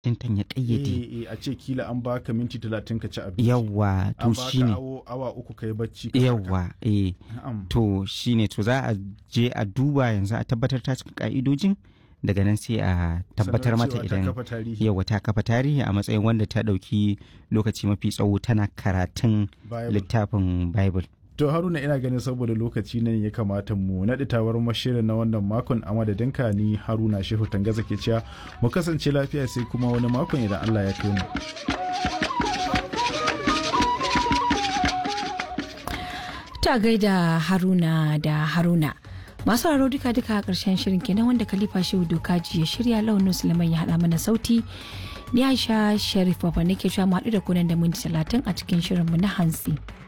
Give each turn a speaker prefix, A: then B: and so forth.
A: tintan ya kayyade
B: eh, eh, a ce kila an baka minti talatin ka ci abinci
A: yawa to
B: an baka
A: shine
B: awo- awa uku ka yi bacci ka farka.
A: yawa eh
B: Na'am.
A: to shine to za a je a duba yanzu a tabbatar ta cika ka'idojin daga nan sai a tabbatar
B: Sannan
A: mata
B: cewa ta
A: idan
B: kafa tarihi
A: yawa ta kafa tarihi a matsayin wanda ta ɗauki lokaci mafi tsawo tana karatun
B: Bible.
A: littafin bible
B: To Haruna ina ganin saboda lokaci ne ya kamata mu naɗi tawar mashirin na wannan makon a madadinka ni Haruna Shehu Tangaza ke cewa mu kasance lafiya sai kuma wani makon idan Allah ya kai mu.
C: Ta gaida Haruna da Haruna. Masu haro duka duka a ƙarshen shirin kenan wanda Khalifa Shehu Dokaji ya shirya launin Suleiman ya haɗa mana sauti. Ni Aisha Sharif Baba nake sha mu haɗu da kunan da minti talatin a cikin shirinmu na hantsi.